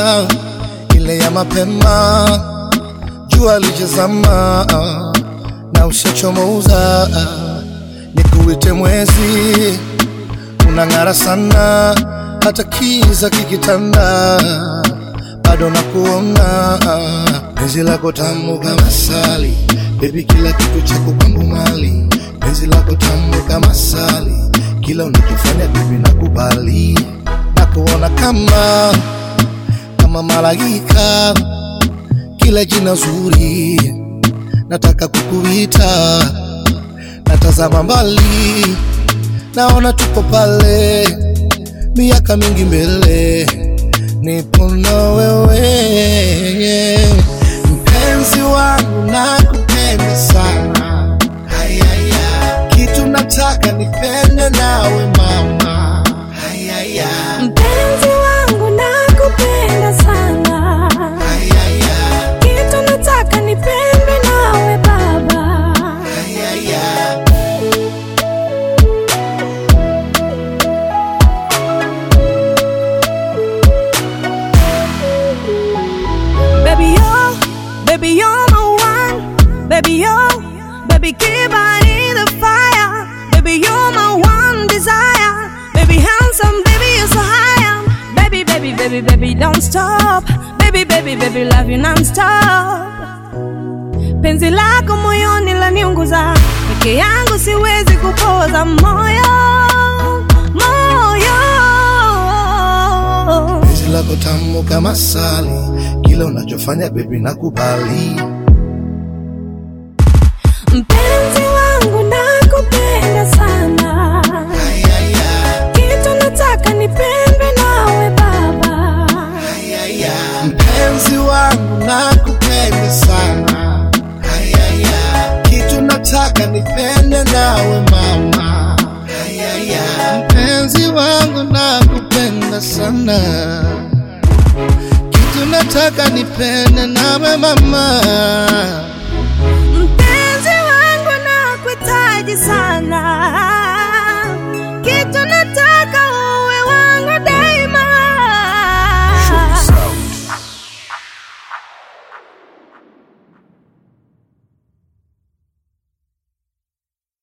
ile ya mapema, jua lijazama na ushachomoza, nikuite mwezi, unang'ara sana, hata kiza kikitanda, bado nakuona, penzi lako tamu kama sali, baby, kila kitu chako kwangu mali, penzi lako tamu kama sali, kila unachofanya baby nakubali, nakuona kama kama malaika, kila jina zuri nataka kukuita, natazama mbali, naona tupo pale, miaka mingi mbele, nipo na wewe, mpenzi wangu, nakupenda sana, hayaya, kitu nataka nipende nawe mama, hayaya, Mpenzi wangu nakupenda sana, hayaya, kitu nataka nipendwe nawe baba. hayaya. Baby yo, baby you're my one. Baby yo, baby keep on in the fire. Baby you're my one desire. Baby handsome, baby you're so high. Baby, baby, baby, baby don't stop. Baby, baby, baby love you non-stop. Penzi lako moyoni laniunguza, peke yangu siwezi kupoza moyo, moyo. penzi lako tamu kama sali, kila unachofanya baby nakubali. Mpenzi wangu nakupenda sana, Ayaya, kitu nataka nipendwe nawe baba. ayaya. Mpenzi wangu nakupenda sana, ayaya. Kitu nataka nipende nawe mama, ayaya. Mpenzi wangu nakupenda sana, kitu nataka nipende nawe mama. Mpenzi wangu nakuhitaji sana,